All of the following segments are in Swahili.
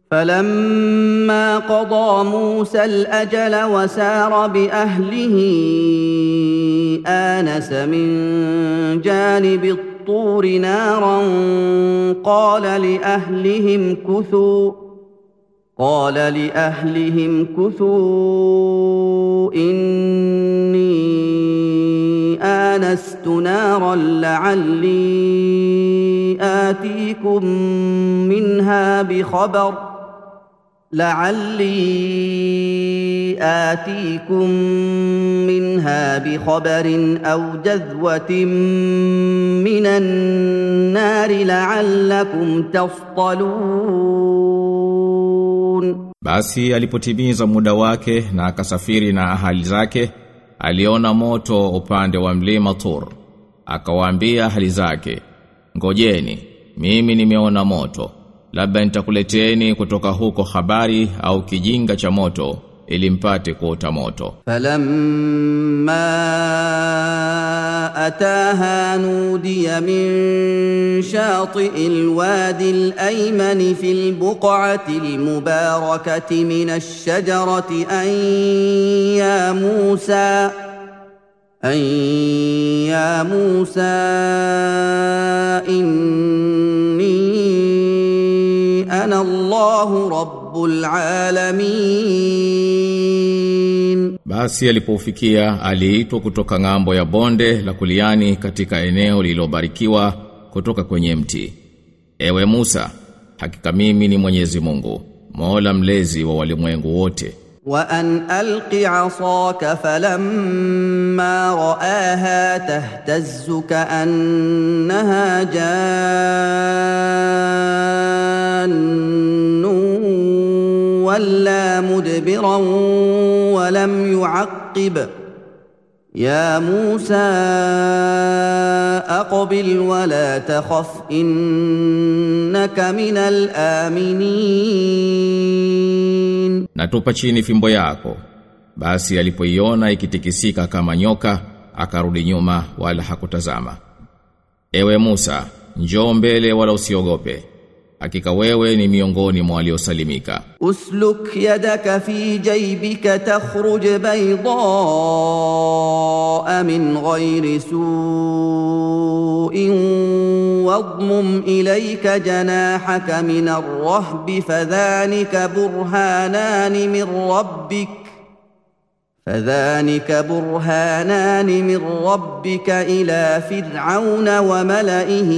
فلما قضى موسى الاجل وسار باهله انس من جانب الطور نارا قال لاهلهم كثوا قال لاهلهم كثوا اني انست نارا لعلي اتيكم منها بخبر لعلي آتيكم منها بخبر أو جذوة من النار لعلكم تصطلون Basi alipotimiza muda wake na akasafiri na ahali zake, aliona moto upande wa mlima Tur. Akawaambia ahali zake, ngojeni, mimi nimeona moto. Labda nitakuleteni kutoka huko habari au kijinga cha moto ili mpate kuota moto. فلما أتاها نودي من شاطئ الوادي الأيمن في البقعة المباركة من الشجرة أن يا موسى أن يا موسى إني أنا الله رب العالمين Basi alipofikia aliitwa kutoka ng'ambo ya bonde la kuliani katika eneo lililobarikiwa kutoka kwenye mti. Ewe Musa, hakika mimi ni Mwenyezi Mungu, Mola mlezi wa walimwengu wote. وأن ألق عصاك فلما رآها تهتز كأنها جان ولا مدبرا ولم يعقب يا موسى أقبل ولا تخف إنك من الآمنين Na tupa chini fimbo yako. Basi alipoiona ikitikisika kama nyoka, akarudi nyuma wala hakutazama. Ewe Musa, njoo mbele wala usiogope. Hakika wewe ni miongoni mwa waliosalimika. اسلك يدك في جيبك تخرج بيضاء من غير سوء واضمم اليك جناحك من الرهب فذلك برهانان من ربك فذلك برهانان من ربك الى فرعون وملئه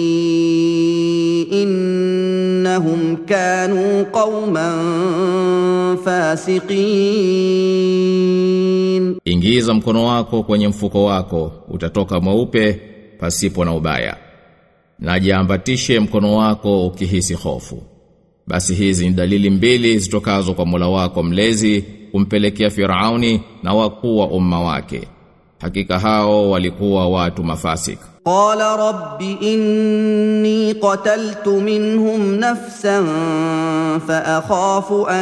انهم كانوا قوما فاسقين Ingiza mkono wako kwenye mfuko wako, utatoka mweupe pasipo na ubaya. Na jiambatishe mkono wako ukihisi hofu. Basi hizi ni dalili mbili zitokazo kwa Mola wako mlezi kumpelekea Firauni na wakuu wa umma wake. Hakika hao walikuwa watu mafasik. قال رب اني قتلت منهم نفسا فاخاف ان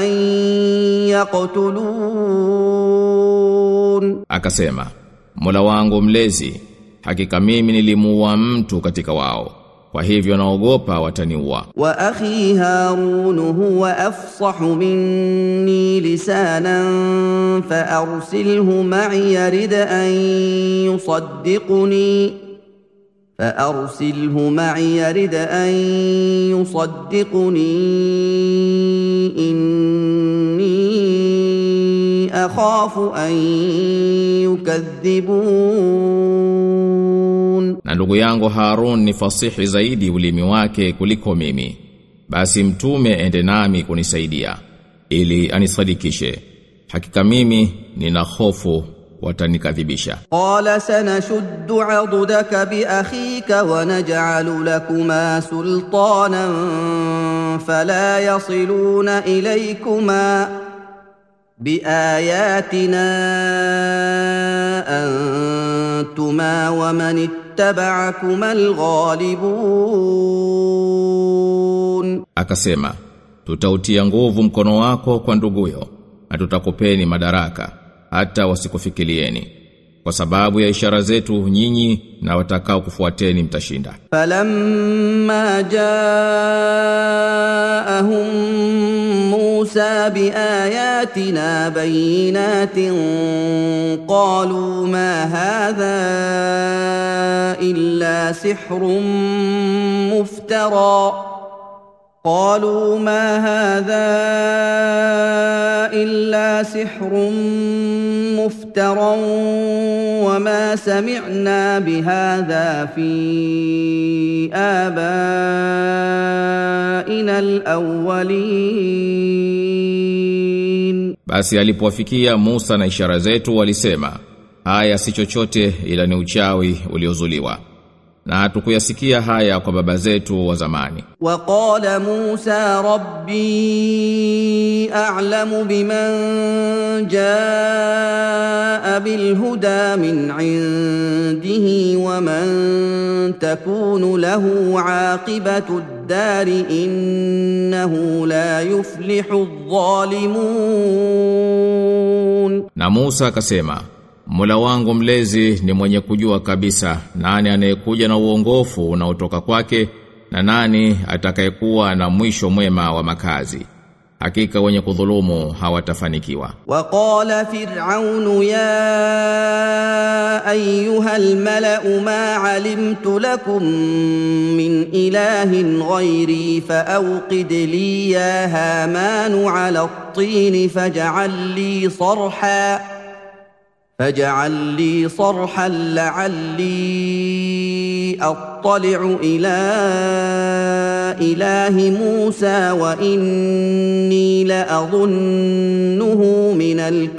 يقتلون Akasema, Mola wangu mlezi, hakika mimi nilimuua mtu katika wao. Kwa hivyo naogopa wataniua. واخي هارون هو افصح مني لسانا فارسله معي يرد ان يصدقني فارسله معي يرد ان يصدقني اني اخاف ان يكذبون Na ndugu yangu Harun ni fasihi zaidi ulimi wake kuliko mimi. Basi mtume ende nami kunisaidia ili anisadikishe. Hakika mimi nina hofu watanikadhibisha. قال سنشد عضدك باخيك ونجعل لكما سلطانا فلا يصلون اليكما باياتنا انتما ومن اتبعكما الغالبون Akasema, tutautia nguvu mkono wako kwa nduguyo na tutakupeni madaraka hata wasikufikilieni. Kwa sababu ya ishara zetu nyinyi na watakao kufuateni mtashinda. فلما جاءهم موسى باياتنا بينات قالوا ما هذا الا سحر مفترى قالوا ما هذا الا سحر مفترى وما سمعنا بهذا في ابائنا الاولين Basi alipowafikia Musa na ishara zetu walisema, haya si chochote ila ni uchawi uliozuliwa. Na hatukuyasikia haya kwa baba zetu wa zamani. وقال موسى ربي اعلم بمن جاء بالهدى من عنده ومن تكون له عاقبه الدار انه لا يفلح الظالمون Na Musa akasema, Mola wangu mlezi ni mwenye kujua kabisa nani anayekuja na uongofu unaotoka kwake na nani atakayekuwa na mwisho mwema wa makazi. Hakika wenye kudhulumu hawatafanikiwa. وقال فرعون يا ايها الملا ما علمت لكم من اله غيري فاوقد لي يا هامان على الطين فاجعل لي صرحا فاجعل لي صرحا لعلي اطلع الى اله موسى واني لاظنه من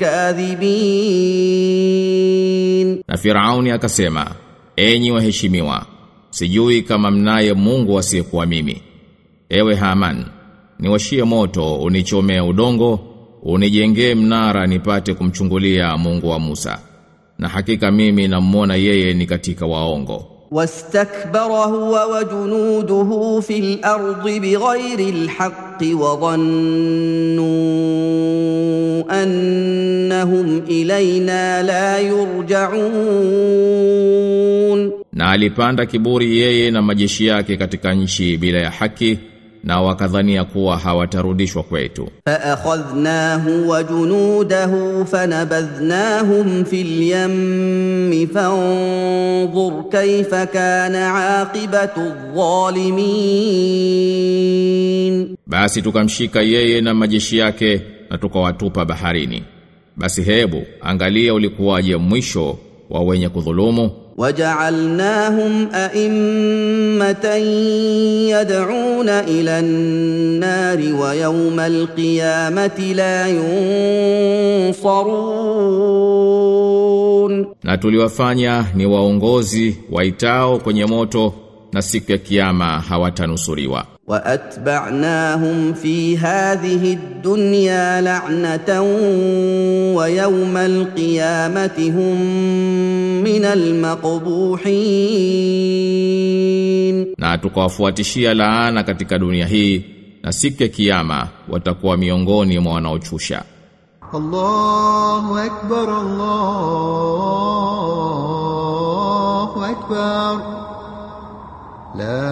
الكاذبين Na Firauni akasema, enyi waheshimiwa, sijui kama mnaye Mungu asiyekuwa mimi. Ewe Haman, niwashie moto unichomea udongo, unijengee mnara nipate kumchungulia Mungu wa Musa. Na hakika mimi namuona yeye ni katika waongo. واستكبر هو وجنوده في الارض بغير الحق وظنوا انهم الينا لا يرجعون Na alipanda kiburi yeye na majeshi yake katika nchi bila ya haki na wakadhania kuwa hawatarudishwa kwetu. فاخذناه وجنوده فنبذناهم في اليم فانظر كيف كان عاقبه الظالمين Basi tukamshika yeye na majeshi yake na tukawatupa baharini. Basi hebu angalia ulikuwaje mwisho wa wenye kudhulumu وجعلناهم ائمه يدعون الى النار ويوم القيامه لا ينصرون na tuliwafanya ni waongozi waitao kwenye moto na siku ya kiyama hawatanusuriwa. واتبعناهم في هذه الدنيا لعنه ويوم القيامه هم من المقبوحين Na tukawafuatishia laana katika dunia hii na siku ya kiyama watakuwa miongoni mwa wanaochusha. الله أكبر الله أكبر لا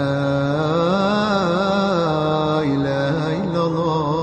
إله إلا الله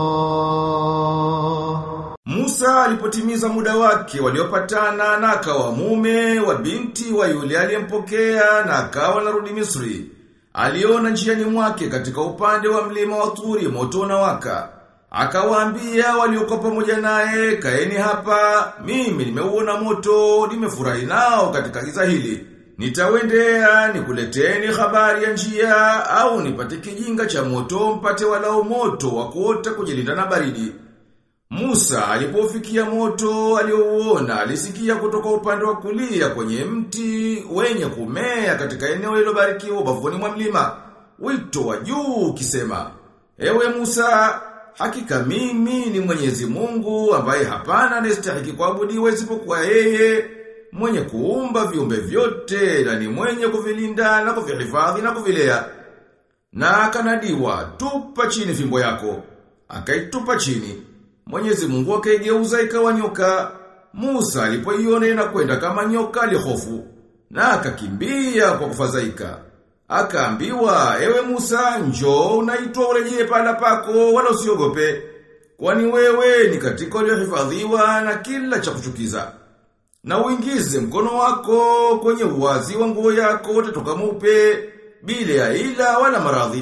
Musa alipotimiza muda wake waliopatana na akawa mume wa binti wa yule aliyempokea na akawa narudi Misri. Aliona njiani mwake katika upande wa mlima wa Turi moto unawaka. Akawaambia waliokuwa pamoja naye, kaeni hapa, mimi nimeuona moto, nimefurahi nao katika giza hili. Nitawendea nikuleteni habari ya njia au nipate kijinga cha moto mpate walau moto wa kuota kujilinda na baridi. Musa alipofikia moto aliouona alisikia kutoka upande wa kulia kwenye mti wenye kumea katika eneo lililobarikiwa ubavuni mwa mlima. Wito wa juu ukisema, Ewe Musa, hakika mimi ni Mwenyezi Mungu ambaye hapana anastahili kuabudiwa isipokuwa yeye, mwenye kuumba viumbe vyote na ni mwenye kuvilinda na kuvihifadhi na kuvilea. Na akanadiwa, tupa chini fimbo yako. Akaitupa chini. Mwenyezi Mungu akaigeuza ikawa nyoka. Musa alipoiona inakwenda kama nyoka alihofu na akakimbia kwa kufadhaika. Akaambiwa, ewe Musa, njoo unaitwa urejee pala pako wala usiogope. kwani wewe ni katika uliohifadhiwa na kila cha kuchukiza. Na uingize mkono wako kwenye uwazi wa nguo yako utatoka mweupe bila ya ila wala maradhi.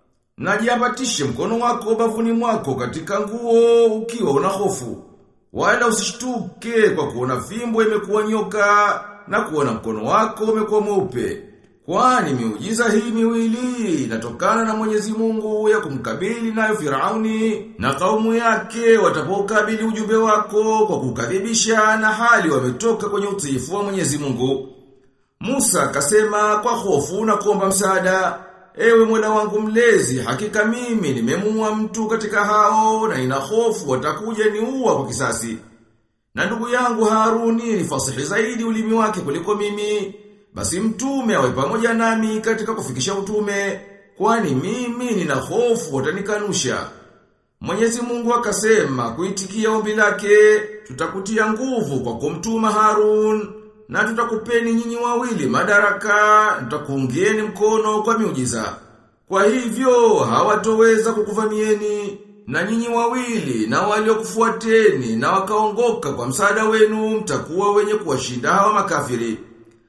Na jiambatishe mkono wako bavuni mwako katika nguo ukiwa una hofu. Wala usishtuke kwa kuona fimbo imekuwa nyoka na kuona mkono wako umekuwa mweupe. Kwani miujiza hii miwili inatokana na Mwenyezi Mungu ya kumkabili nayo Firauni na kaumu yake watapokabili ujumbe wako kwa kukadhibisha na hali wametoka kwenye utiifu wa Mwenyezi Mungu. Musa akasema kwa hofu na kuomba msaada, ewe Mola wangu mlezi, hakika mimi nimemua mtu katika hao na ina hofu watakuja niua kwa kisasi. Na ndugu yangu Haruni ni fasihi zaidi ulimi wake kuliko mimi. Basi mtume awe pamoja nami katika kufikisha utume, kwani mimi nina hofu watanikanusha. Mwenyezi Mungu akasema kuitikia ombi lake, tutakutia nguvu kwa kumtuma Harun na tutakupeni nyinyi wawili madaraka, tutakuungieni mkono kwa miujiza. Kwa hivyo hawatoweza kukuvamieni na nyinyi wawili na waliokufuateni na wakaongoka kwa msaada wenu mtakuwa wenye kuwashinda hawa makafiri.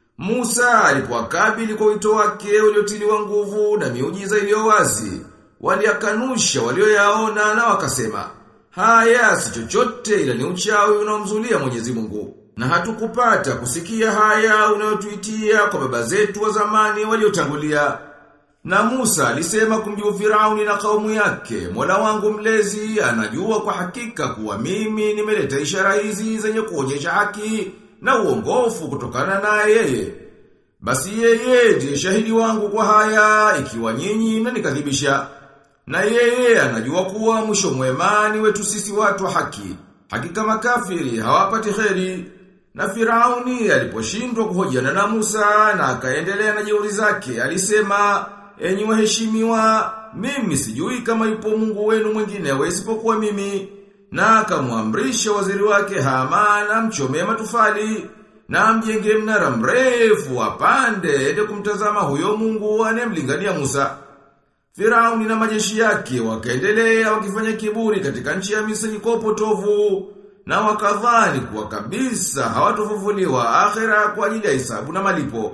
Musa alipowakabili kwa wito wake uliotiliwa nguvu na miujiza iliyo wazi, waliakanusha walioyaona na wakasema, haya si chochote ila ni uchawi unaomzulia Mwenyezi Mungu. Na hatukupata kusikia haya unayotuitia kwa baba zetu wa zamani waliotangulia. Na Musa alisema kumjibu Firauni na kaumu yake, Mola wangu mlezi anajua kwa hakika kuwa mimi nimeleta ishara hizi zenye kuonyesha haki na uongofu kutokana na yeye. Basi yeye ndiye shahidi wangu kwa haya ikiwa nyinyi mnanikadhibisha. Na yeye anajua kuwa mwisho mwema ni wetu sisi watu wa haki. Hakika makafiri hawapati kheri. Na Firauni aliposhindwa kuhojiana na Musa na akaendelea na jeuri zake, alisema, "Enyi waheshimiwa, mimi sijui kama yupo Mungu wenu mwingine isipokuwa mimi." Na akamwamrisha waziri wake Haman amchomee matufali na amjenge mnara mrefu apande ende kumtazama huyo Mungu anemlingania Musa. Firauni na majeshi yake wakaendelea wakifanya kiburi katika nchi ya Misri kwa upotovu na wakadhani kuwa kabisa hawatofufuliwa akhera kwa ajili ya hisabu na malipo.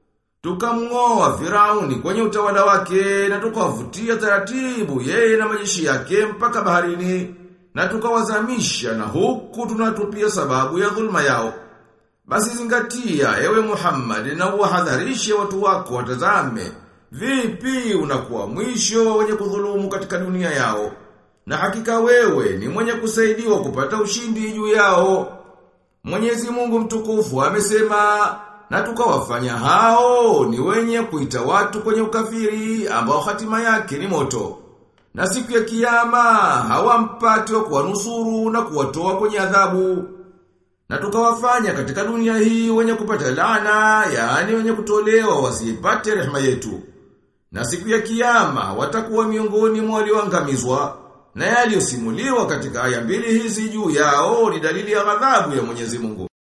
Tukamngoa Firauni kwenye utawala wake na tukawavutia taratibu yeye na majeshi yake mpaka baharini na tukawazamisha na huku tunatupia sababu ya dhulma yao. Basi zingatia ewe Muhammad na uwahadharishe watu wako watazame vipi unakuwa mwisho wenye kudhulumu katika dunia yao. Na hakika wewe ni mwenye kusaidiwa kupata ushindi juu yao. Mwenyezi Mungu mtukufu amesema na tukawafanya hao ni wenye kuita watu kwenye ukafiri ambao hatima yake ni moto. Na siku ya kiyama hawampati wa kuwanusuru na kuwatoa kwenye adhabu. Na tukawafanya katika dunia hii wenye kupata laana, yaani wenye kutolewa wasipate rehema yetu. Na siku ya kiyama watakuwa miongoni mwa walioangamizwa. Na yaliyosimuliwa katika aya mbili hizi juu yao ni dalili ya ghadhabu ya Mwenyezi Mungu.